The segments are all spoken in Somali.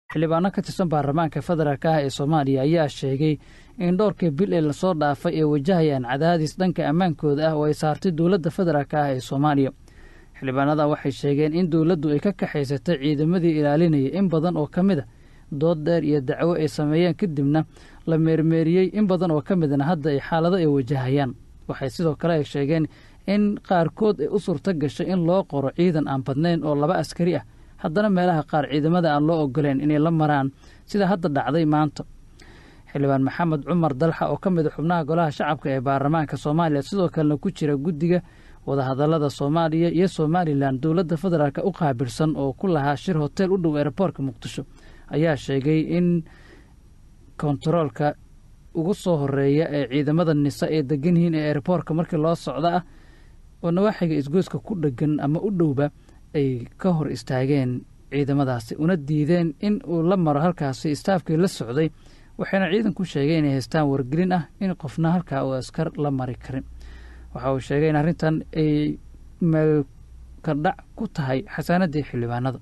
xildhibaano ka tirsan baarlamaanka federaalk ah ee soomaaliya ayaa sheegay in dhowrkii bil ee lasoo dhaafay ay wajahayaan cadaadis dhanka ammaankooda ah oo ay saartay dowladda federaalk ah ee soomaaliya xildhibaanada waxay sheegeen in dowladdu ay ka kaxaysatay ciidamadii ilaalinaya in badan oo ka mid a dood dheer iyo dacwo ay sameeyeen kadibna la meermeeriyey in badan oo ka midna hadda ay xaalado ay wajahayaan waxay sidoo kale ay sheegeen in qaarkood ay u suurto gashay in loo qoro ciidan aan badnayn oo laba askari ah haddana meelaha qaar ciidamada aan loo ogoleen inay la maraan sida hadda dhacday maanta xildhibaan maxamed cumar dalxa oo ka mid a xubnaha golaha shacabka ee baarlamaanka soomaaliya sidoo kalena ku jira guddiga wadahadallada soomaaliya iyo somalilan dowladda federaalk u qaabilsan oo ku lahaa shir hotel u dhow eeraboorka muqdisho ayaa sheegay in kontaroolka ugu soo horeeya ee ciidamada nisa ee degan yihiin ee eeraboorka markii loo socda ah oo nawaaxiga isgoyska ku dhegan ama u dhowba ay ka hor istaageen ciidamadaasi una diideen in uu la maro halkaasi istaafkii la socday waxayna ciidanku sheegeen inay haystaan wargelin ah in qofna halkaa uu askar la mari karin waxa uu sheegay in arrintan ay meelkadhac ku tahay xasaanadii xildhibaanada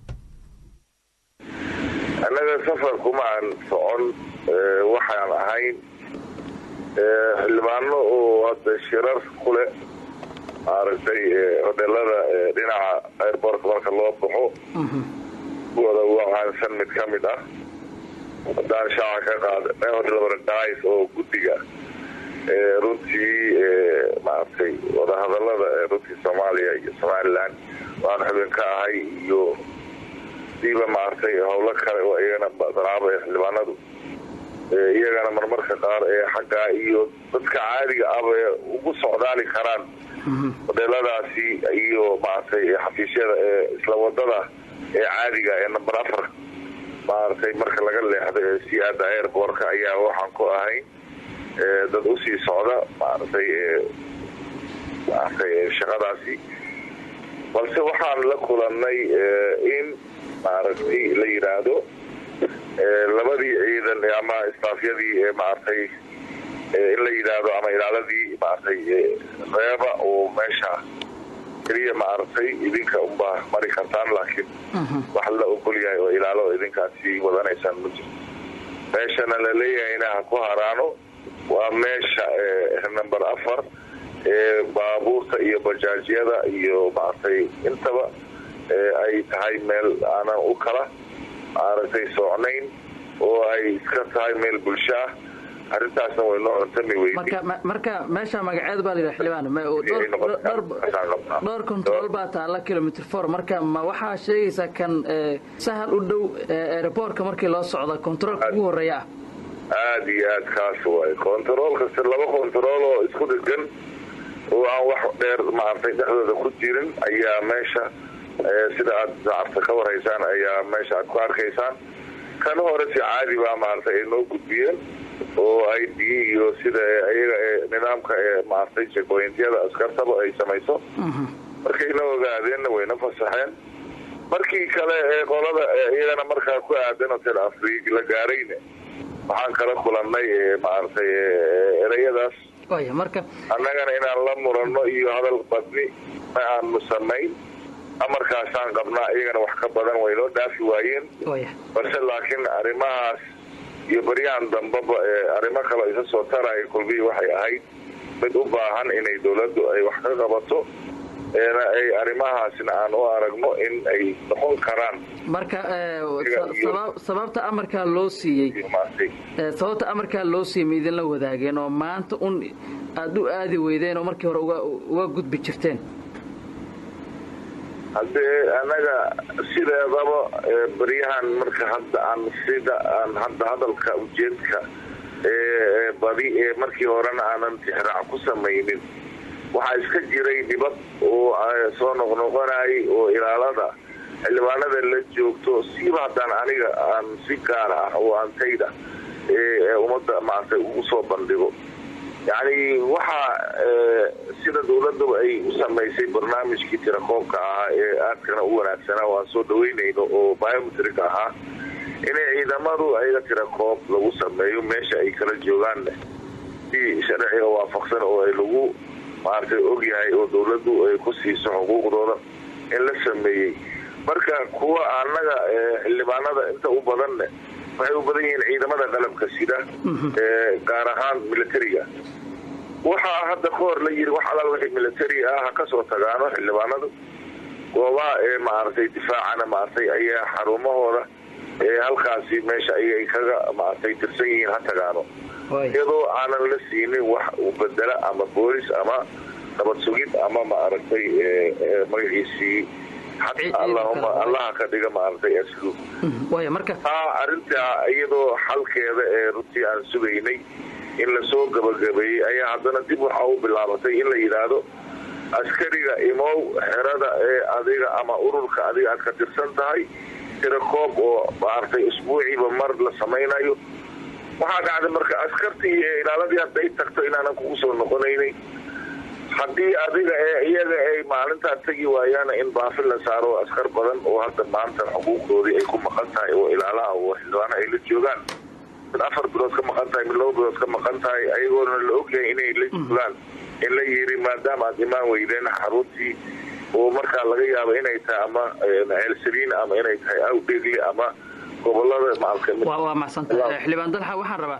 annaga safarkuma aan socon waxaan ahayn xildhibaano oo hadda shirar kule maaragtay hodheelada dhinaca airbortka marka loo baxo kuwada ugu caansan mid ka mid ah haddaan shaaca ka qaada hodhelbaradays oo guddiga runtii maaragtay wadahadalada runtii soomaaliya iyo somalilan waan xubin ka ahay iyo diiba maaragtay howlo kale oo iyagana danaaba xildhibaanadu iyagana marmarka qaar ee xaggaa iyo dadka caadiga aba ugu socdaali karaan hodheeladaasi iyo maaragtay xafiisyada ee isla wadada ee caadiga ee number afar maaragtay marka laga leexdo ee siyaada airbortka ayaa waxaan ku ahayn dad usii socda maaragtay maaragtay shaqadaasi balse waxaan la kulanay in maaragtay la yidhaahdo labadii ciidan ama istaafyadii ee maaragtay in la yidhaahdo ama ilaaladii maaragtay reeba oo meesha keliya maaragtay idinka unbaa mari kartaan laakiin wax la ogol yahay oo ilaalo idinkaasi wadanaysaan ma jirto meeshana laleeyahayna ha ku haraano waa meesha number afar ee baabuurta iyo bajaajyada iyo maaragtay intaba ay tahay meel aanan u kala maaragtay socnayn oo ay iska tahay meel bulsho ah arrintaasna way noo cuntami weydi marka meesha magaceed baa layidhaha xildhibaan dhowr control baa taala kilomitr for marka ma waxaa sheegaysaa kan sahal u dhow aeroboortka markii loo socda controolka ugu horeeya ah aada iyo aad kaas waay control kasta laba control oo isku dhegan oo aan wax dheer maaragtay dhexdooda ku jirin ayaa meesha sida aad saacabta ka warhaysaan ayaa meesha aad ku arkaysaan kan hore si caadi baa maaragtay ay noo gudbiyeen oo i d iyo sida iyaga nidaamka ee maaragtay jekointyada askartaba ay samayso markayna ogaadeenna wayna fasaxeen markii kale ee qolada iyagana markaa ku aadan hotel afrig la gaarayna waxaan kala kulannay maaragtay ereyadaas marka annagana inaan la muranno iyo hadal badni ma aanu samayn amarkaasaan qabnaa iyagana wax ka badan way noo dhaafi waayeen balse laakiin arrimahaas iyo baryahan dambaba arrimo kale isa soo taraya kulbii waxay ahayd mid u baahan inay dowladdu ay wax ka qabato eena ay arrimahaasna aan u aragno in ay noqon karaan marka sababta amarkaa loo siiyey sababta amarkaa loo siiyey ma idinla wadaageen oo maanta un aada u aadi weydeen oo markii hore uga gudbi jirteen haddee annaga sideedaba baryahan marka hadda aan sida aan hadda hadalka ujeedka ee badi ee markii horena aanan tixraac ku samaynin waxaa iska jiray dhibad oo soo noqnoqonayay oo ilaalada xildhibaanada la joogto siiba haddaan aniga aan si gaar ah oo antayda ee ummadda maaragtay ugu soo bandhigo yacni waxaa sida dowladaba ay u samaysay barnaamijkii tirakoobka ahaa ee aadkana u wanaagsanaa oo aan soo dhaweynayno oo biometrik ahaa inay ciidamadu ayaga tirakoob lagu sameeyo meesha ay kala joogaanne si sharciga waafaqsan oo ay lagu maaragtay ogyahay oo dowladdu ay ku siiso xuquuqdooda in la sameeyey marka kuwa annaga xildhibaanada inta u badanne waxay u badan yihiin ciidamada qalabka sida gaar ahaan militariga waxaa hadda ka hor la yiri wax alaal wixii militari ah ha kasoo tagaano xildhibaanadu goobaha ee maaragtay difaacana maaragtay ayaa xarumahooda ee halkaasi meesha ayay kaga maaragtay tirsan yihiin ha tagaano iyadoo aanan la siinin wax u bedela ama boolis ama nabad sugid ama maaragtay magaciisii xataa allahuma allaha ka dhiga maaragtay asluub taa arrintaa iyadoo xalkeeda ee runtii aan sugaynay in lasoo gabagabeeyey ayaa haddana dib waxaa u bilaabatay in la yidhaahdo askariga imow xerada ee adiga ama ururka adiga aad ka tirsan tahay tirakoob oo maaragtay isbuuciiba mar la samaynayo waxaa dhacday marka askartii ee ilaaladii hadday tagto inaanan kugu soo noqonaynin haddii adiga ee iyaga ay maalintaa tegi waayaana in baafin la saaro askar badan oo hadda maanta xuquuqdoodii ay ku maqan tahay oo ilaalaha oo xildhibaana ay la joogaan mid afar bilood ka maqan tahay mid laba bilood ka maqan tahay ayagoona la ogyahay inay la joogaan in la yiri maadaama aad imaan weydeen xaruntii oo markaa laga yaabo inay tahay ama ceelsaliin ama inay tahay awdhegli ama gobolada waa macsanta xildhibaan dalxa waxaan rabaa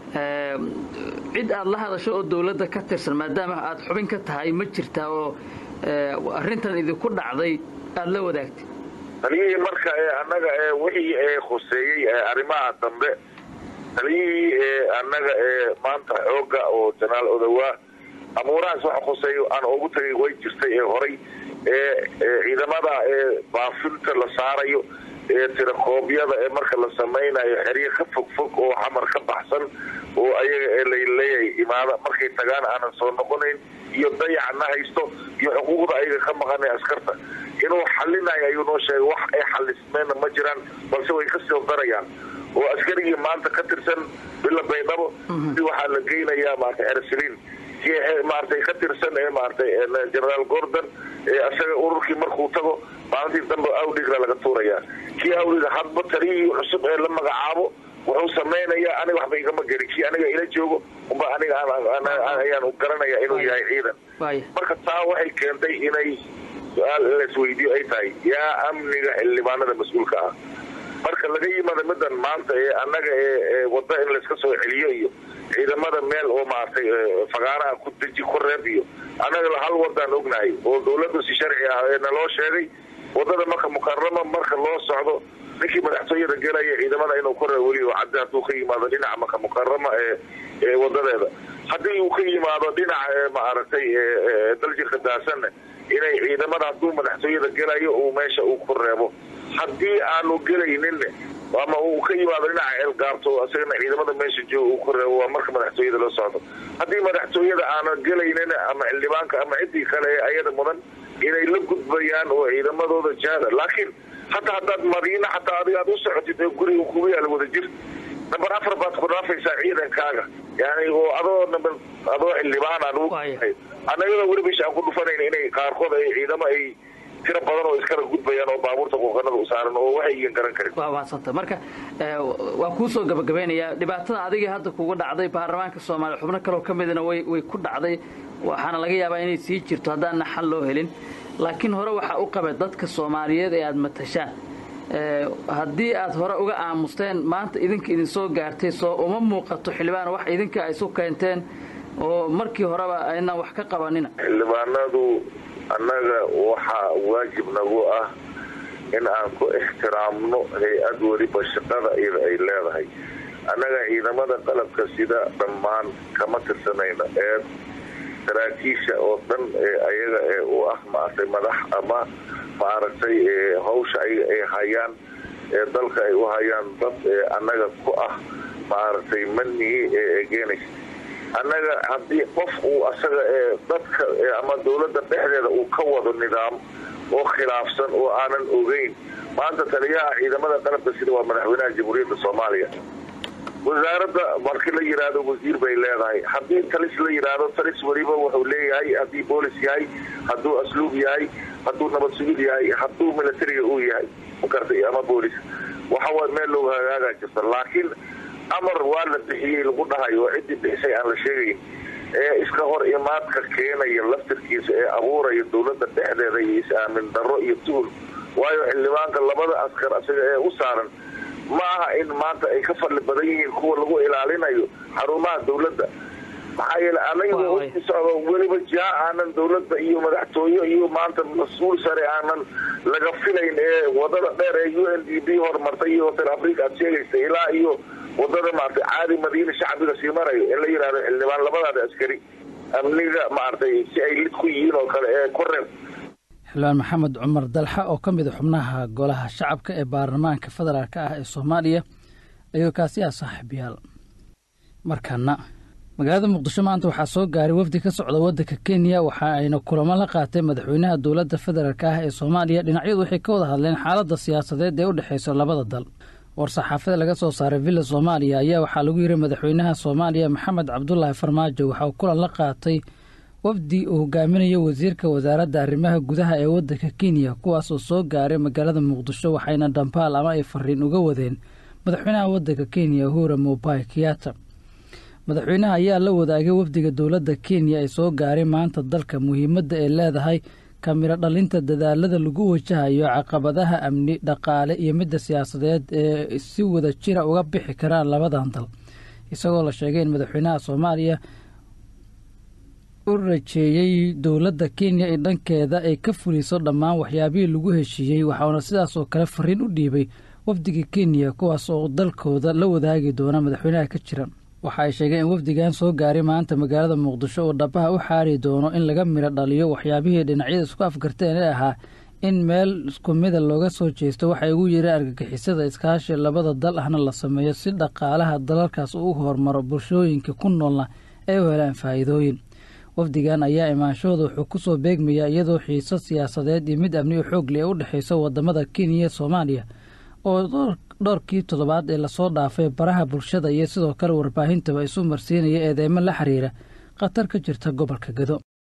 cid aad la hadasho oo dawladda ka tirsan maadaama aad xubin ka tahay ma jirtaa oo arrintan idinku dhacday aada la wadaagtay taliyihii marka annaga wixii ee khuseeyey arrimaha dambe taliyihii ee annaga ee maanta xooga oo janaal odawaa amuurahaas waxa khuseeyo aan ugu tagay way jirtay ee horay ee ciidamada ee baafinta la saarayo ee tirakoobyada ee marka la samaynayo xeryo ka fog fog oo xamar ka baxsan oo ayaga ee laleeyahay imaada markay tagaan aanan soo noqonayn iyo dayacna haysto iyo xuquuqda ayaga ka maqanay askarta inuu xalinayo ayuu noo sheegay wax ay xalismeenna ma jiraan balse way ka soo darayaan oo askarigii maanta ka tirsan bila baydhabo waxaa la geynayaa maarata ersaliin maaragtay ka tirsan ee maaragtay generaal gordon ee asaga ururkii markuu tago maalintii dambe awdhigra laga tuurayaa kii awdhiga hadba taliyihii cusub ee la magacaabo wuxuu samaynayaa aniga waxba igama gelin kii aniga ila joogo umba aniga ayaan garanaya inuu yahay ciidan marka taa waxay keentay inay su-aal laisweydiyo ay tahay yaa amniga xildhibaanada mas-uulka ah marka laga yimaado midan maanta ee annaga ee wadda in layska soo celiyo iyo ciidamada meel oo maaragtay fagaaraha ku deji ku reeb iyo annaga hal wadaan ognahay oo dawladdu si sharci ah ee naloo sheegay wadada marka mukarama marka loo socdo ninkii madaxtooyada gelaya ciidamada inuu ku reeb weli oo caddi hadduu ka yimaado dhinaca marka mukarama ee ee wadadeeda haddii uu ka yimaado dhinaca ee maaragtay daljirka daasanna inay ciidamada hadduu madaxtooyada gelayo uu meesha uu ku reebo haddii aanu gelaynin ama uu ka yimaado dhinaca ceelgaarto isagana ciidamada meesha jooga uu ku reebo waa marka madaxtooyada la socdo haddii madaxtooyada aanan gelaynin ama xildhibaanka ama ciddii kale ee ayada mudan inay la gudbayaan oo ciidamadooda jaada laakiin hataa haddaad madiina xataa adiga aad u socotid ee guriga kugu yaala wada jir namber afar baad ku dhaafaysaa ciidankaaga yani oo adoo namber adoo xildhibaan aan annagada weli bisha aan ku dhufanayn inay qaarkood ay ciidamo ay tiro badan oo iskala gudbayaan oo baabuurta qooqanada u saaran oo waxay iyan garan karin waa mahadsanta marka waa kuu soo gabagabeynayaa dhibaatada adigii hadda kuga dhacday baarlamaanka soomaaliya xubno kaloo ka midna way way ku dhacday waxaana laga yaabaa inay sii jirto haddaanna xal loo helin laakiin hore waxaa u qaba dadka soomaaliyeed ee aada matashaan haddii aad hore uga aamusteen maanta idinka idin soo gaartay soo uma muuqato xildhibaan wax idinka ay isu keenteen oo markii horeba aynaan wax ka qabanina xildhibaanadu annaga waxaa waajib nagu ah in aan ku ixtiraamno hay-ad weliba shaqada iyada ay leedahay annaga ciidamada qalabka sida dhammaan kama tirsanayno ee saraakiisha oo dhan ee ayaga ee u ah maaragtay madax ama maaragtay hawsha ayaga ay hayaan ee dalka ay u hayaan dad ee annaga ku ah maaragtay manihi ee egenaysa annaga haddii qof uu asaga ee dadka ama dawladda dhexdeeda uu ka wado nidaam oo khilaafsan oo aanan ogeyn maanta taliyaha ciidamada qalabka sida waa madaxweynaha jamhuuriyadda soomaaliya wasaaradda markii la yidhaahdo wasiir bay leedahay haddii talis la yidhaahdo talis weliba wuxuu leeyahay haddii boolis yahay hadduu asluub yahay hadduu nabad sugid yahay hadduu militariga uu yahay makartay ama boolis waxawa meel loogu hagaagaa jirta laakiin amar waa la bixiyey lagu dhahayo oo ciddii bixisay aan la sheegayn ee iska hor imaadka keenaya laftirkiisa ee abuuraya dawladda dhexdeeda iyo is-aamin darro iyo tuhul waayo xildhibaanka labada askar isaga ee u saaran ma aha in maanta ay ka fadli badan yihiin kuwa lagu ilaalinayo xarumaha dawladda maxaa yeele anaga u socdo weliba jaa aanan dawladda iyo madaxtooye iyo maanta mas-uul sare aanan laga filayn ee wadada dheer ee u n d b horumartay iyo hotel africa aad sheegaysa ilaa iyo wadada maaragtay caadi madiina shacbiga sii marayo in la yidhahdo xildhibaan labadaada askari amniga maaragtay si ay lid ku yihiin oo kale ee ku reeb xildhibaan maxamed cumar dalxa oo ka mid a xubnaha golaha shacabka ee baarlamaanka federaalk ah ee soomaaliya ayuu kaasi ah saaxiibayaal markaana magaalada muqdisho maanta waxaa soo gaaray wafdi ka socda waddanka kenya waxa ayna kulamo la qaatay madaxweynaha dowladda federaalk ah ee soomaaliya dhinacyadu waxay ka wada hadleen xaaladda siyaasadeed ee u dhexaysa labada dal war-saxaafada laga soo saaray villa soomaaliya ayaa waxaa lagu yiri madaxweynaha soomaaliya maxamed cabdulaahi farmaajo waxa uu kulan la qaatay wafdi uu hogaaminayo wasiirka wasaaradda arrimaha gudaha ee waddanka kenya kuwaas oo soo gaaray magaalada muqdisho waxayna dhambaal ama ay fariin uga wadeen madaxweynaha waddanka kenya uhura mobai kiyata madaxweynaha ayaa la wadaagay wafdiga dowladda kenya ee soo gaaray maanta dalka muhiimadda ay leedahay kamiro dhalinta dadaalada lagu wajahayo caqabadaha amni dhaqaale iyo midda siyaasadeed ee si wada jira uga bixi karaan labadan dal isagoo la sheegay in madaxweynaha soomaaliya u rajeeyey dowladda kenya in dhankeeda ay ka fuliso dhammaan waxyaabihii lagu heshiiyey waxauna sidaas oo kale fariin u dhiibay wafdiga kenya kuwaas oo dalkooda la wadaagi doona madaxweynaha ka jira waxa ay sheegeen in wafdigan soo gaaray maanta magaalada muqdisho oo dhabaha u xaari doono in laga midho dhaliyo waxyaabihii dhinacyada isku afgarteen ee ahaa in meel isku mida looga soo jeesto waxay ugu yireen argagixisada iskaashi labada dal ahna la sameeyo si dhaqaalaha dalalkaas uu horumaro bulshooyinka ku noolna ay u helaan faa'iidooyin wafdigan ayaa imaanshahooda wuxuu ku soo beegmayaa iyadoo xiiso siyaasadeed iyo mid amni oo xoog leh ee u dhexayso wadamada kenya iyo soomaaliya oo dhowrkii toddobaad ee lasoo dhaafay baraha bulshada iyo sidoo kale warbaahintaba isu marsiinaya eedeymo la xiriira khatar ka jirta gobolka gado